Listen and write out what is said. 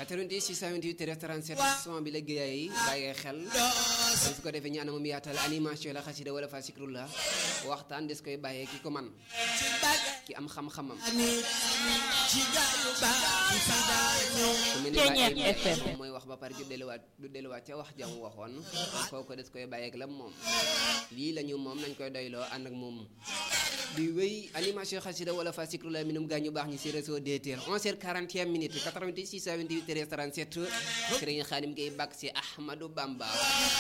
88 628 37 son bi la géey bàyyee xel su ko defee ñu anam mu yaatal animation la xasida wala fa sikrullah waxtaan des koy bàyyee ki ko man ki am xam-xamam su mel ni bàyyi moom mooy wax ba pare du delluwaat du delluwaat ca wax jam waxoon kooku des koy bàyyeeg lam moom lii la ñu moom nañ koy doyloo ànd ak moom di wéy animation xasida wala fa sikrullah minum gaañu baax ñi si réseau DTL 11h41 minutes 88 628 37 Serigne Khadim Gueye bàkk si Ahmadou Bamba